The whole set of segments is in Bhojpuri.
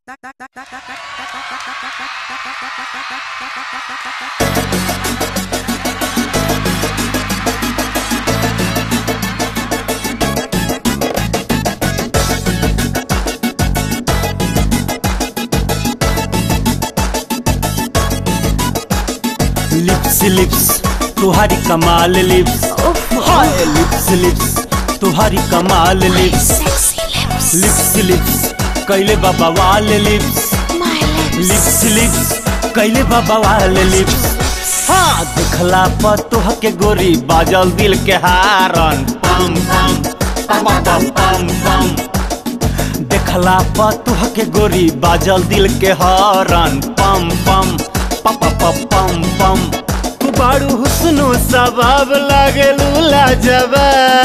लिप्स लिप्स तुम्हारी कमाल लिप्स हाय लिप्स लिप्स तुम्हारी कमाल lips sexy lips, lips lips कैले बाबा वाल lips my lips, lips lips कैले बाबा वाल लिप्स हाँ दिखला पर तोह के गोरी बाजल दिल के हारन पम पम पम पम पम पम देखला पर तोह के गोरी बाजल दिल के हारन पम पम पम पम पम पम तू बारू हुस्नो सबाब लागे लूला जबा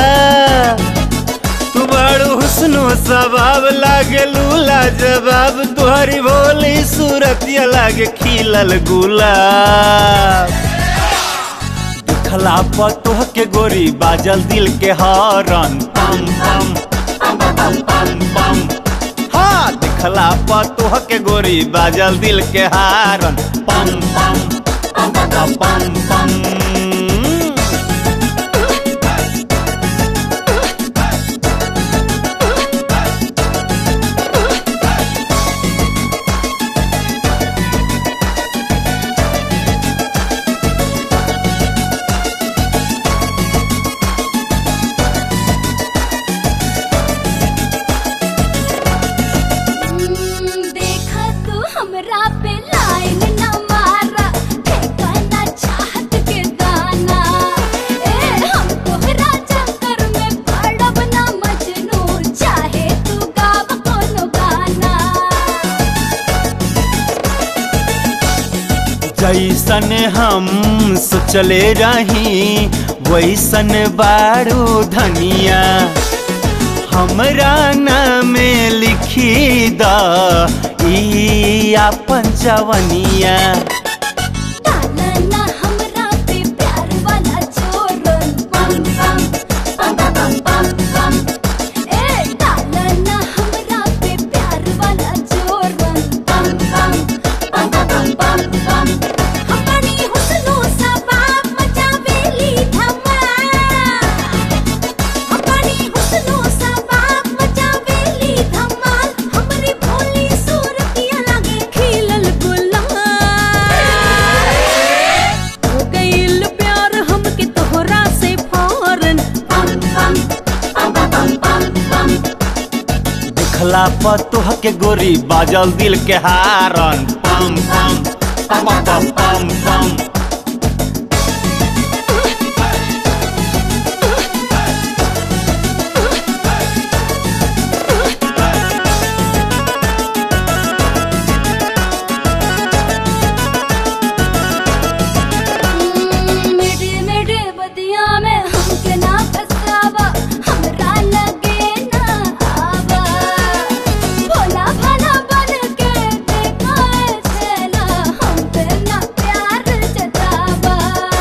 तू बड़ो हुस्नो सबाब लागे लूला जवाब तुहरी भोली सूरत लागे खिलल गुलाब दिखला पर तोह के गोरी बाजल दिल के हरन पम पम पम पम पम पम हाँ दिखला पर तोह के गोरी बाजल दिल के हारन पम पम पम पम पम पम हम्म, देखा तू हमरा पे लाइन न मारा फेंका ना चाहत के दाना ए हम तोहरा चक्कर में पड़ब ना मजनू चाहे तू गाव कोनो गाना जैसन हम सोचले रही वैसन बारू धनिया हमरा नाम लिखी द ई आपन जवनिया डाला ना हमरा पे प्यार वाला चोरन पम पम पम पम पम पम ए डाला ना हमरा पे प्यार वाला चोरन पम पम पम पम पम पम अपनी हुस्नो सबाब मचावेली धमाल अपनी हुस्नो सबाब मचावेली धमाल हमरी भोली सूरतिया लागे खिलल गुलाल हो गइल प्यार हमके तोहरा से फौरन पम पम पम पम पम पम दिखला पर तोह के गोरी बाजल दिल के हारन पम पम पम पम पम पम मेरे मेरे बदिया में हमके ना फसावा हमरा लगे ना आवा भोला भाला बन के देखा छेला हम पे ना प्यार जतावा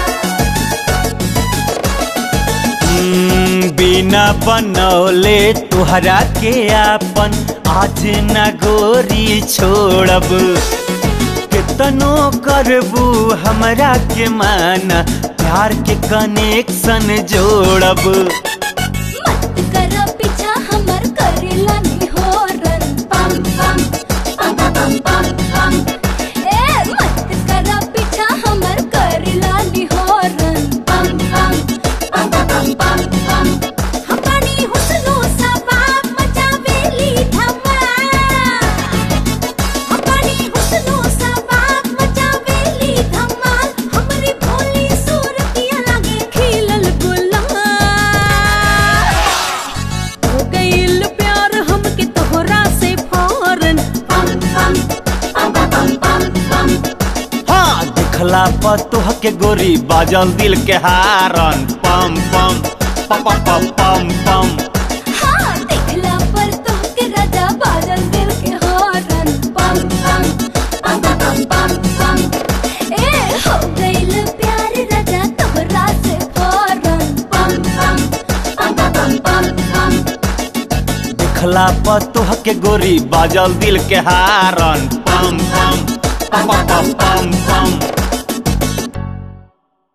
हम्म, बिना बनौले तुहरा के आपन आज न गोरी छोड़ब कितनो करबू हमरा के माना प्यार के कनेक्शन जोड़ब मत कर पीछा हमर करेला नहीं हो रन पम पम पम पम पम पम ए मत कर पीछा हमर करेला नहीं हो रन पम पम पम पम पम पम अपनी हुस्नो सबाब मचावेली धमाल अपनी हुस्नो सबाब मचावेली धमाल हमरी भोली सूरतिया लागे खिलल गुलाल हो गइल प्यार हमके तोहरा से फौरन पम पम पम पम पम पम हाँ दिखला पर तोह के गोरी बाजल दिल के हारन पम पम पम पम पम पम हाँ देखला पर तोहके राजा बादल दिल के हारन पम पम पम पम पम पम ए हो गइल प्यार राजा तोहरा से फौरन पम पम पम पम पम पम देखला पतोह के गोरी बाजल दिल के हारन